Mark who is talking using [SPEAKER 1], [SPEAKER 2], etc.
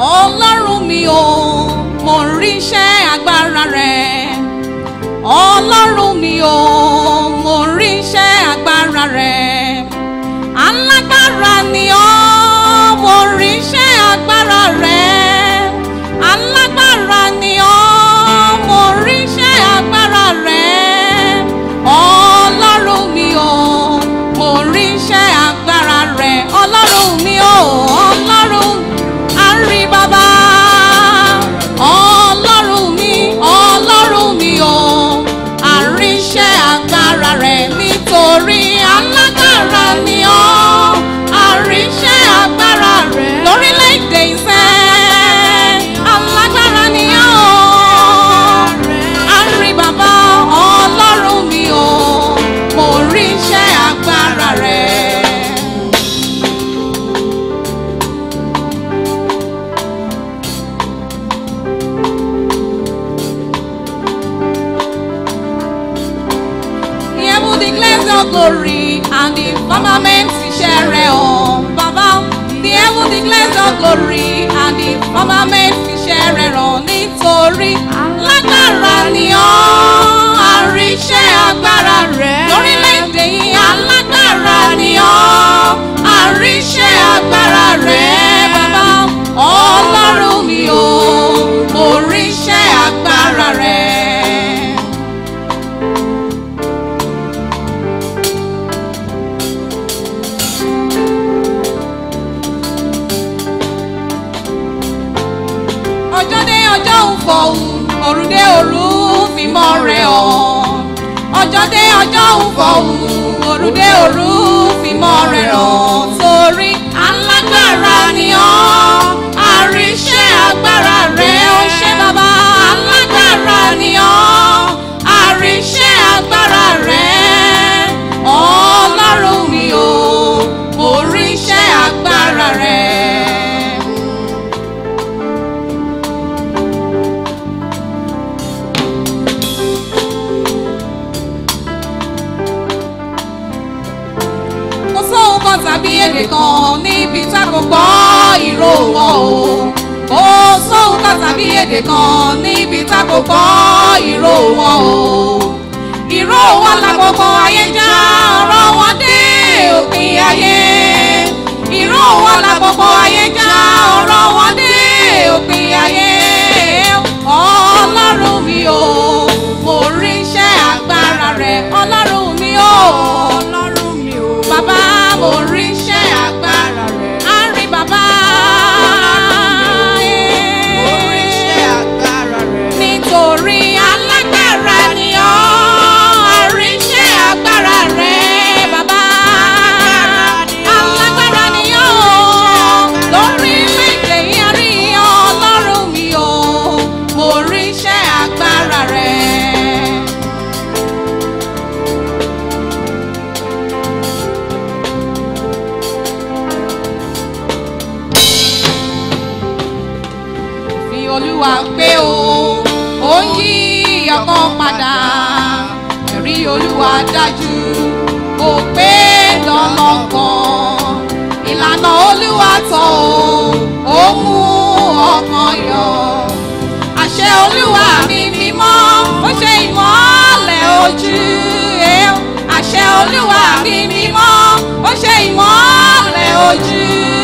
[SPEAKER 1] ọlọ́run mi ò mo rí iṣẹ́ agbára rẹ̀ ọlọ́run mi ò mo rí iṣẹ́ agbára rẹ̀ alágbára ni ọ́ mo rí iṣẹ́ agbára rẹ̀ alágbára ni ọ́ mo rí iṣẹ́ agbára rẹ̀ ọlọ́run mi ò mo rí iṣẹ́ agbára rẹ̀ ọlọ́run mi ò ọlọ́run àrí bàbá ọlọ́run mi ọlọ́run mi ò àrí iṣẹ́ agbára rẹ̀ nítorí alágbára ni ọ́ àrí iṣẹ́ agbára rẹ̀ lórílẹ̀‐èdè ìfẹ́ alágbára ni ọ́ àrí bàbá ọlọ́run mi ò mo rí iṣẹ́ agbára rẹ̀. The heaven declares your glory and the firmament ṣiṣẹ́ rẹ̀ hàn. Bàbá, the heaven declares your glory and the firmament ṣiṣẹ́ rẹ̀ hàn nítorí lágbára ni ọ́ àríṣẹ́ agbára rẹ̀. Lórílẹ̀-èdè yìí alágbára ni ọ́ àríṣẹ́ agbára rẹ̀. Bàbá, ọlọ́run mi ò mo ríṣẹ́ agbára rẹ̀. ọjọ́ dé ọjọ́ ń fọ̀hún òru dé òru fìmọ̀ rẹ̀ hàn ọjọ́ dé ọjọ́ ń fọ̀hún òru dé òru fìmọ̀ rẹ̀ hàn torí alágbára ni ọ́ àríṣẹ́ agbára rẹ̀ ó ṣe bàbá alágbára ni ọ́ àríṣẹ́ agbára rẹ̀ ọlọ́run mi ò mo ríṣẹ́ agbára rẹ̀. kò sóhun kan tàbí èdè kan níbi tá kò gbọ́ ìró wọn o kò sóhun kan tàbí èdè kan níbi tá kò gbọ́ ìró wọn o ìró wọn la gbogbo ayé já ọ̀rọ̀ wọn dé òpin ayé ìró wọn la gbogbo ayé já ọ̀rọ̀ wọn dé òpin ayé ọlọ́run mi ò mo rí iṣẹ́ agbára rẹ̀ ọlọ́run mi ò
[SPEAKER 2] ọlọ́run mi ò.
[SPEAKER 1] bàbá mo rí iṣẹ́ agbára rẹ̀ á rí bàbá
[SPEAKER 2] Mo rí iṣẹ́ agbára rẹ̀.
[SPEAKER 1] nítorí alágbára ni ọ́ á rí iṣẹ́ agbára rẹ̀ bàbá alágbára ni ọ́ lórílẹ̀‐èdè yìí á rí ọlọ́run mi ò mo rí iṣẹ́ agbára rẹ̀. fi olúwa pé o ó ń yí ọkàn padà ẹ̀rí olúwa dájú kò pé lọ́lọ́kan ìlànà olúwa tọ̀ o ó mú ọkàn yọ àṣẹ olúwa mi mímọ́ ó ṣe ìmọ́lẹ̀ ojú ẹ̀ àṣẹ olúwa mi mímọ́ ó ṣe ìmọ́lẹ̀ ojú